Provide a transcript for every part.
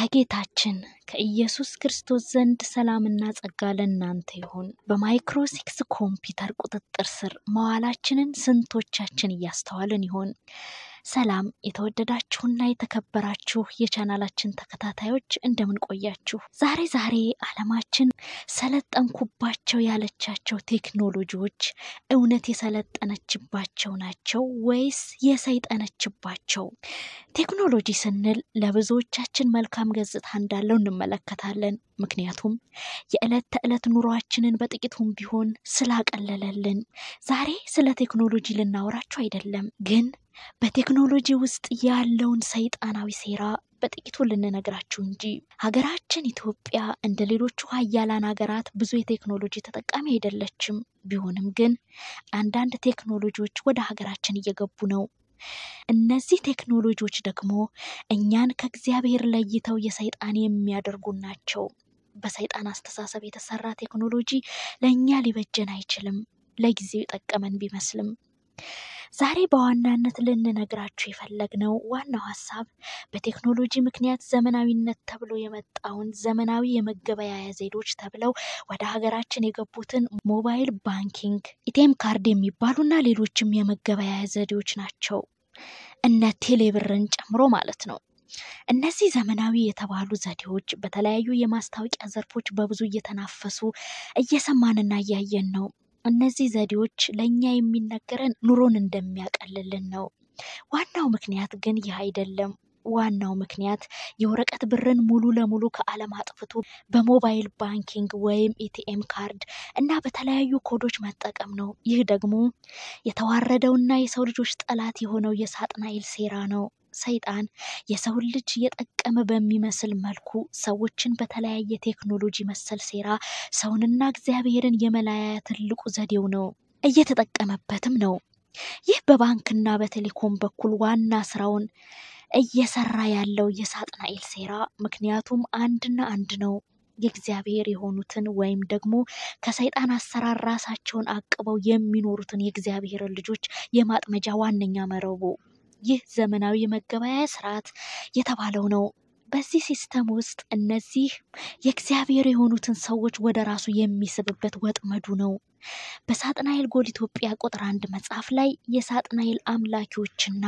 ከጌታችን ከኢየሱስ ክርስቶስ ዘንድ ሰላምና ጸጋ ለእናንተ ይሁን። በማይክሮሲክስ ኮምፒውተር ቁጥጥር ስር መዋላችንን ስንቶቻችን እያስተዋልን ይሆን? ሰላም የተወደዳችሁና የተከበራችሁ የቻናላችን ተከታታዮች እንደምን ቆያችሁ? ዛሬ ዛሬ ዓለማችን ሰለጠንኩባቸው ያለቻቸው ቴክኖሎጂዎች እውነት የሰለጠነችባቸው ናቸው ወይስ የሰይጠነችባቸው? ቴክኖሎጂ ስንል ለብዙዎቻችን መልካም ገጽታ እንዳለው እንመለከታለን። ምክንያቱም የዕለት ተዕለት ኑሯችንን በጥቂቱም ቢሆን ስላቀለለልን። ዛሬ ስለ ቴክኖሎጂ ልናወራችሁ አይደለም፣ ግን በቴክኖሎጂ ውስጥ ያለውን ሰይጣናዊ ሴራ በጥቂቱ ልንነግራችሁ እንጂ ሀገራችን ኢትዮጵያ እንደ ሌሎቹ ሀያላን ሀገራት ብዙ የቴክኖሎጂ ተጠቃሚ አይደለችም። ቢሆንም ግን አንዳንድ ቴክኖሎጂዎች ወደ ሀገራችን እየገቡ ነው። እነዚህ ቴክኖሎጂዎች ደግሞ እኛን ከእግዚአብሔር ለይተው የሰይጣን የሚያደርጉ ናቸው። በሰይጣን አስተሳሰብ የተሰራ ቴክኖሎጂ ለእኛ ሊበጀን አይችልም፣ ለጊዜው የጠቀመን ቢመስልም። ዛሬ በዋናነት ልንነግራችሁ የፈለግነው ዋናው ሀሳብ በቴክኖሎጂ ምክንያት ዘመናዊነት ተብሎ የመጣውን ዘመናዊ የመገበያያ ዘዴዎች ተብለው ወደ ሀገራችን የገቡትን ሞባይል ባንኪንግ፣ ኢቴም ካርድ የሚባሉና ሌሎችም የመገበያያ ዘዴዎች ናቸው። እነ ቴሌብርን ጨምሮ ማለት ነው። እነዚህ ዘመናዊ የተባሉ ዘዴዎች በተለያዩ የማስታወቂያ ዘርፎች በብዙ እየተናፈሱ እየሰማንና እያየን ነው። እነዚህ ዘዴዎች ለእኛ የሚነገረን ኑሮን እንደሚያቀልልን ነው። ዋናው ምክንያት ግን ይህ አይደለም። ዋናው ምክንያት የወረቀት ብርን ሙሉ ለሙሉ ከዓለም አጥፍቶ በሞባይል ባንኪንግ ወይም ኤቲኤም ካርድ እና በተለያዩ ኮዶች መጠቀም ነው። ይህ ደግሞ የተዋረደውና የሰው ልጆች ጠላት የሆነው የሳጥናኤል ሴራ ነው። ሰይጣን የሰውን ልጅ የጠቀመ በሚመስል መልኩ ሰዎችን በተለያየ ቴክኖሎጂ መሰል ሴራ ሰውንና እግዚአብሔርን የመለያያ ትልቁ ዘዴው ነው። እየተጠቀመበትም ነው። ይህ በባንክና በቴሌኮም በኩል ዋና ስራውን እየሰራ ያለው የሳጥናኤል ሴራ ምክንያቱም አንድና አንድ ነው። የእግዚአብሔር የሆኑትን ወይም ደግሞ ከሰይጣን አሰራር ራሳቸውን አቅበው የሚኖሩትን የእግዚአብሔርን ልጆች የማጥመጃ ዋነኛ መረቡ ይህ ዘመናዊ የመገበያያ ስርዓት የተባለው ነው። በዚህ ሲስተም ውስጥ እነዚህ የእግዚአብሔር የሆኑትን ሰዎች ወደ ራሱ የሚስብበት ወጥመዱ ነው። በሳጥናኤል ጎል ኢትዮጵያ ቁጥር አንድ መጽሐፍ ላይ የሳጥናኤል አምላኪዎችና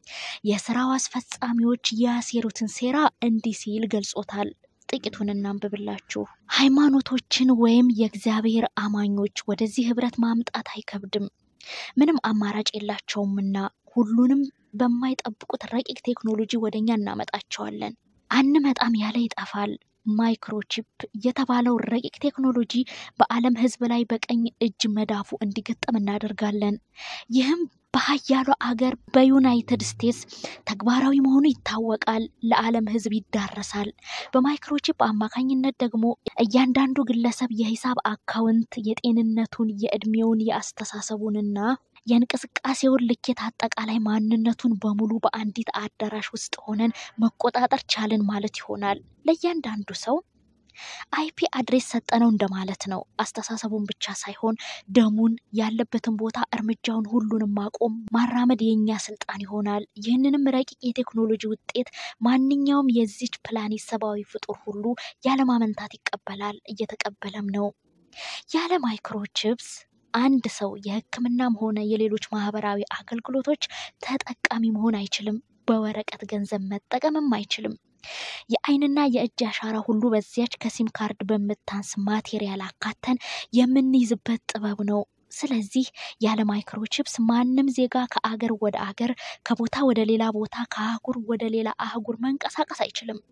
የስራው አስፈጻሚዎች ያሴሩትን ሴራ እንዲህ ሲል ገልጾታል። ጥቂቱን እናንብብላችሁ። ሃይማኖቶችን ወይም የእግዚአብሔር አማኞች ወደዚህ ህብረት ማምጣት አይከብድም፣ ምንም አማራጭ የላቸውምና ሁሉንም በማይጠብቁት ረቂቅ ቴክኖሎጂ ወደኛ እናመጣቸዋለን። አንመጣም ያለ ይጠፋል። ማይክሮቺፕ የተባለው ረቂቅ ቴክኖሎጂ በዓለም ህዝብ ላይ በቀኝ እጅ መዳፉ እንዲገጠም እናደርጋለን። ይህም በሀያሉ አገር በዩናይትድ ስቴትስ ተግባራዊ መሆኑ ይታወቃል። ለዓለም ህዝብ ይዳረሳል። በማይክሮቺፕ አማካኝነት ደግሞ እያንዳንዱ ግለሰብ የሂሳብ አካውንት የጤንነቱን፣ የእድሜውን፣ የአስተሳሰቡንና የእንቅስቃሴውን ልኬት አጠቃላይ ማንነቱን በሙሉ በአንዲት አዳራሽ ውስጥ ሆነን መቆጣጠር ቻልን ማለት ይሆናል። ለእያንዳንዱ ሰው አይፒ አድሬስ ሰጠነው እንደማለት ነው። አስተሳሰቡን ብቻ ሳይሆን ደሙን፣ ያለበትን ቦታ፣ እርምጃውን ሁሉንም ማቆም ማራመድ የእኛ ስልጣን ይሆናል። ይህንንም ረቂቅ የቴክኖሎጂ ውጤት ማንኛውም የዚች ፕላኔት ሰብአዊ ፍጡር ሁሉ ያለማመንታት ይቀበላል፣ እየተቀበለም ነው። ያለ ማይክሮቺፕስ አንድ ሰው የሕክምናም ሆነ የሌሎች ማህበራዊ አገልግሎቶች ተጠቃሚ መሆን አይችልም። በወረቀት ገንዘብ መጠቀምም አይችልም። የአይንና የእጅ አሻራ ሁሉ በዚያች ከሲም ካርድ በምታንስ ማቴሪያል አካተን የምንይዝበት ጥበብ ነው። ስለዚህ ያለ ማይክሮቺፕስ ማንም ዜጋ ከአገር ወደ አገር፣ ከቦታ ወደ ሌላ ቦታ፣ ከአህጉር ወደ ሌላ አህጉር መንቀሳቀስ አይችልም።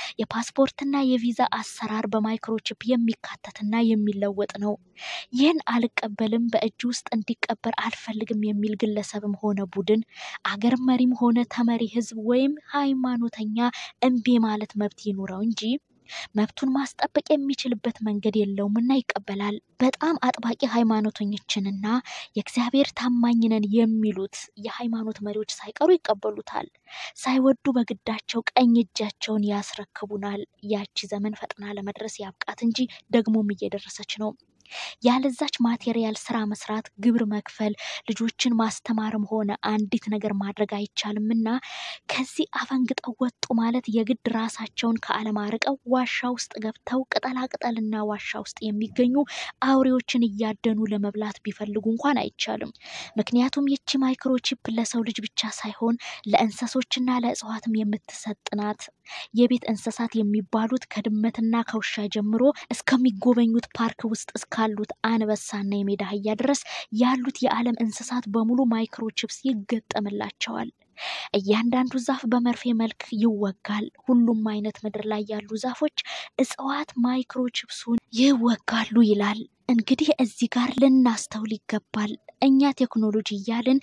የፓስፖርትና የቪዛ አሰራር በማይክሮቺፕ የሚካተትና የሚለወጥ ነው። ይህን አልቀበልም፣ በእጅ ውስጥ እንዲቀበር አልፈልግም የሚል ግለሰብም ሆነ ቡድን፣ አገር መሪም ሆነ ተመሪ ህዝብ ወይም ሃይማኖተኛ እምቢ ማለት መብት ይኑረው እንጂ መብቱን ማስጠበቅ የሚችልበት መንገድ የለውምና ይቀበላል። በጣም አጥባቂ ሃይማኖተኞችንና የእግዚአብሔር ታማኝ ነን የሚሉት የሃይማኖት መሪዎች ሳይቀሩ ይቀበሉታል። ሳይወዱ በግዳቸው ቀኝ እጃቸውን ያስረክቡናል። ያቺ ዘመን ፈጥና ለመድረስ ያብቃት እንጂ ደግሞም እየደረሰች ነው። ያለዛች ማቴሪያል ስራ መስራት፣ ግብር መክፈል፣ ልጆችን ማስተማርም ሆነ አንዲት ነገር ማድረግ አይቻልም እና ከዚህ አፈንግጠው ወጡ ማለት የግድ ራሳቸውን ከዓለም አርቀው ዋሻ ውስጥ ገብተው ቅጠላቅጠልና ዋሻ ውስጥ የሚገኙ አውሬዎችን እያደኑ ለመብላት ቢፈልጉ እንኳን አይቻልም። ምክንያቱም ይቺ ማይክሮቺፕ ለሰው ልጅ ብቻ ሳይሆን ለእንሰሶችና ለእጽዋትም የምትሰጥ ናት። የቤት እንስሳት የሚባሉት ከድመትና ከውሻ ጀምሮ እስከሚጎበኙት ፓርክ ውስጥ እስካሉት አንበሳና የሜዳ አህያ ድረስ ያሉት የዓለም እንስሳት በሙሉ ማይክሮቺፕስ ይገጠምላቸዋል። እያንዳንዱ ዛፍ በመርፌ መልክ ይወጋል። ሁሉም አይነት ምድር ላይ ያሉ ዛፎች፣ እጽዋት ማይክሮቺፕሱን ይወጋሉ ይላል። እንግዲህ እዚህ ጋር ልናስተውል ይገባል። እኛ ቴክኖሎጂ እያልን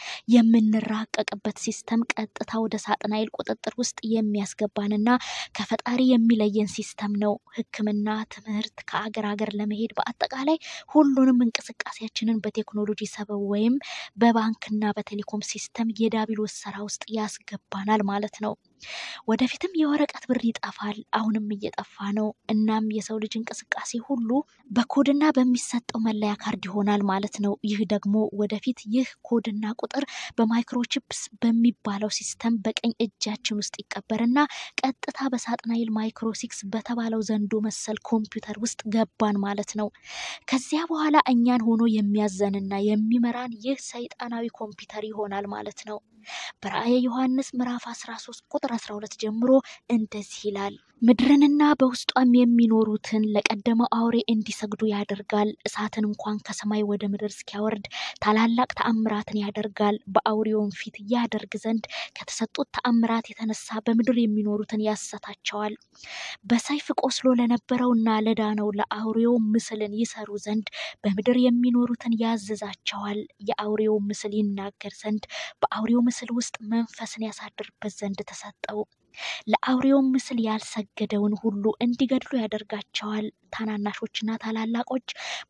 የምንራቀቅበት ሲስተም ቀጥታ ወደ ሳጥናኤል ቁጥጥር ውስጥ የሚያስገባንና ከፈጣሪ የሚለየን ሲስተም ነው። ሕክምና፣ ትምህርት፣ ከአገር ሀገር ለመሄድ በአጠቃላይ ሁሉንም እንቅስቃሴያችንን በቴክኖሎጂ ሰበብ ወይም በባንክና በቴሌኮም ሲስተም የዳቢሎስ ስራ ውስጥ ያስገባናል ማለት ነው። ወደፊትም የወረቀት ብር ይጠፋል። አሁንም እየጠፋ ነው። እናም የሰው ልጅ እንቅስቃሴ ሁሉ በኮድና በሚሰጠው መለያ ካርድ ይሆናል ማለት ነው። ይህ ደግሞ ወደፊት ይህ ኮድና ቁጥር በማይክሮቺፕስ በሚባለው ሲስተም በቀኝ እጃችን ውስጥ ይቀበርና ቀጥታ በሳጥናኤል ማይክሮሲክስ በተባለው ዘንዶ መሰል ኮምፒውተር ውስጥ ገባን ማለት ነው። ከዚያ በኋላ እኛን ሆኖ የሚያዘንና የሚመራን ይህ ሰይጣናዊ ኮምፒውተር ይሆናል ማለት ነው። በራእየ ዮሐንስ ምዕራፍ 13 ቁጥር 12 ጀምሮ እንደዚህ ይላል። ምድርንና በውስጧም የሚኖሩትን ለቀደመው አውሬ እንዲሰግዱ ያደርጋል። እሳትን እንኳን ከሰማይ ወደ ምድር እስኪያወርድ ታላላቅ ተአምራትን ያደርጋል። በአውሬውም ፊት ያደርግ ዘንድ ከተሰጡት ተአምራት የተነሳ በምድር የሚኖሩትን ያሰታቸዋል። በሰይፍ ቆስሎ ለነበረውና ለዳነው ለአውሬው ምስልን ይሰሩ ዘንድ በምድር የሚኖሩትን ያዝዛቸዋል። የአውሬው ምስል ይናገር ዘንድ በአውሬው ምስል ውስጥ መንፈስን ያሳድርበት ዘንድ ተሰጠው። ለአውሬውም ምስል ያልሰገደውን ሁሉ እንዲገድሉ ያደርጋቸዋል። ታናናሾችና ታላላቆች፣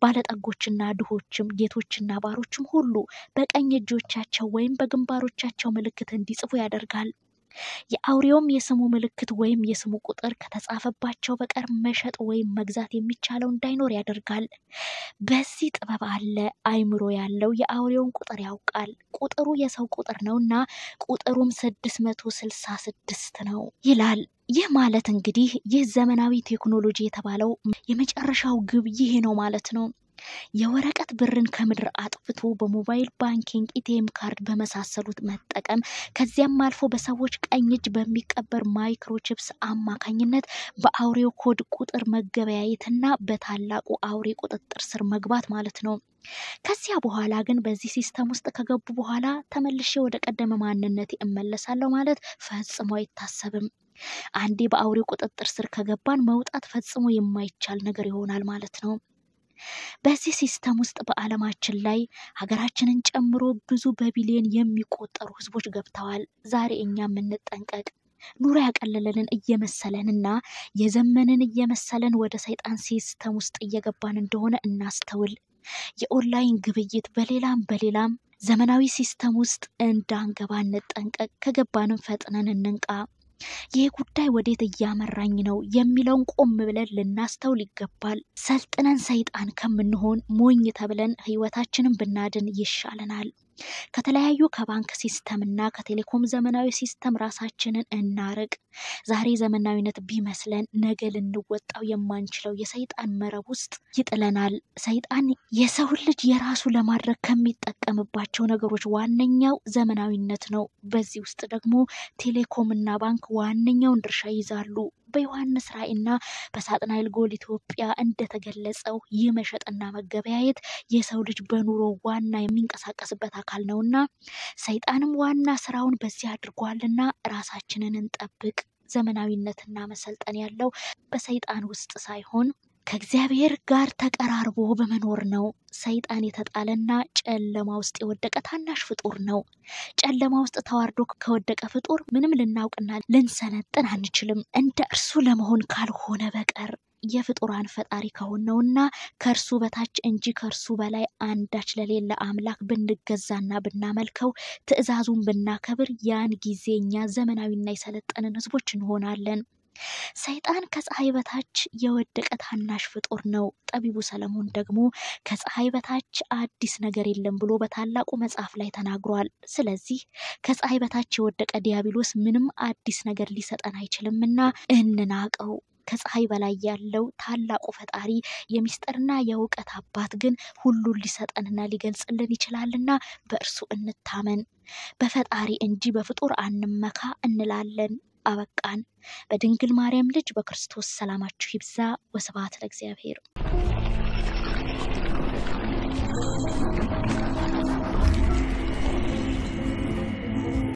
ባለጠጎችና ድሆችም፣ ጌቶችና ባሮችም ሁሉ በቀኝ እጆቻቸው ወይም በግንባሮቻቸው ምልክት እንዲጽፉ ያደርጋል። የአውሬውም የስሙ ምልክት ወይም የስሙ ቁጥር ከተጻፈባቸው በቀር መሸጥ ወይም መግዛት የሚቻለው እንዳይኖር ያደርጋል። በዚህ ጥበብ አለ። አይምሮ ያለው የአውሬውን ቁጥር ያውቃል። ቁጥሩ የሰው ቁጥር ነው እና ቁጥሩም ስድስት መቶ ስልሳ ስድስት ነው ይላል። ይህ ማለት እንግዲህ ይህ ዘመናዊ ቴክኖሎጂ የተባለው የመጨረሻው ግብ ይሄ ነው ማለት ነው። የወረቀት ብርን ከምድር አጥፍቶ በሞባይል ባንኪንግ፣ ኢቲኤም ካርድ በመሳሰሉት መጠቀም ከዚያም አልፎ በሰዎች ቀኝ እጅ በሚቀበር ማይክሮቺፕስ አማካኝነት በአውሬው ኮድ ቁጥር መገበያየትና በታላቁ አውሬ ቁጥጥር ስር መግባት ማለት ነው። ከዚያ በኋላ ግን በዚህ ሲስተም ውስጥ ከገቡ በኋላ ተመልሼ ወደ ቀደመ ማንነቴ እመለሳለሁ ማለት ፈጽሞ አይታሰብም። አንዴ በአውሬው ቁጥጥር ስር ከገባን መውጣት ፈጽሞ የማይቻል ነገር ይሆናል ማለት ነው። በዚህ ሲስተም ውስጥ በዓለማችን ላይ ሀገራችንን ጨምሮ ብዙ በቢሊዮን የሚቆጠሩ ሕዝቦች ገብተዋል። ዛሬ እኛ የምንጠንቀቅ ኑሮ ያቀለለንን እየመሰለንና የዘመንን እየመሰለን ወደ ሰይጣን ሲስተም ውስጥ እየገባን እንደሆነ እናስተውል። የኦንላይን ግብይት በሌላም በሌላም ዘመናዊ ሲስተም ውስጥ እንዳንገባ እንጠንቀቅ። ከገባንም ፈጥነን እንንቃ። ይህ ጉዳይ ወዴት እያመራኝ ነው የሚለውን ቆም ብለን ልናስተውል ይገባል። ሰልጥነን ሰይጣን ከምንሆን ሞኝ ተብለን ህይወታችንን ብናድን ይሻለናል። ከተለያዩ ከባንክ ሲስተም እና ከቴሌኮም ዘመናዊ ሲስተም ራሳችንን እናርቅ። ዛሬ ዘመናዊነት ቢመስለን ነገ ልንወጣው የማንችለው የሰይጣን መረብ ውስጥ ይጥለናል። ሰይጣን የሰውን ልጅ የራሱ ለማድረግ ከሚጠቀምባቸው ነገሮች ዋነኛው ዘመናዊነት ነው። በዚህ ውስጥ ደግሞ ቴሌኮም እና ባንክ ዋነኛውን ድርሻ ይይዛሉ። በዮሐንስ ራእይና በሳጥናኤል ጎል ኢትዮጵያ እንደተገለጸው ይህ መሸጥና መገበያየት የሰው ልጅ በኑሮ ዋና የሚንቀሳቀስበት አካል ነውና ሰይጣንም ዋና ስራውን በዚህ አድርጓልና ራሳችንን እንጠብቅ። ዘመናዊነትና መሰልጠን ያለው በሰይጣን ውስጥ ሳይሆን ከእግዚአብሔር ጋር ተቀራርቦ በመኖር ነው። ሰይጣን የተጣለና ጨለማ ውስጥ የወደቀ ታናሽ ፍጡር ነው። ጨለማ ውስጥ ተዋርዶ ከወደቀ ፍጡር ምንም ልናውቅና ልንሰለጥን አንችልም እንደ እርሱ ለመሆን ካልሆነ በቀር የፍጡራን ፈጣሪ ከሆነውና ከእርሱ በታች እንጂ ከእርሱ በላይ አንዳች ለሌለ አምላክ ብንገዛና ብናመልከው ትእዛዙን ብናከብር ያን ጊዜ እኛ ዘመናዊና የሰለጠንን ሕዝቦች እንሆናለን። ሰይጣን ከፀሐይ በታች የወደቀ ታናሽ ፍጡር ነው። ጠቢቡ ሰለሞን ደግሞ ከፀሐይ በታች አዲስ ነገር የለም ብሎ በታላቁ መጽሐፍ ላይ ተናግሯል። ስለዚህ ከፀሐይ በታች የወደቀ ዲያብሎስ ምንም አዲስ ነገር ሊሰጠን አይችልምና እንናቀው። ከፀሐይ በላይ ያለው ታላቁ ፈጣሪ የሚስጥርና የእውቀት አባት ግን ሁሉን ሊሰጠንና ሊገልጽልን ይችላልና በእርሱ እንታመን። በፈጣሪ እንጂ በፍጡር አንመካ እንላለን። አበቃን። በድንግል ማርያም ልጅ በክርስቶስ ሰላማችሁ ይብዛ። ወስብሐት ለእግዚአብሔር።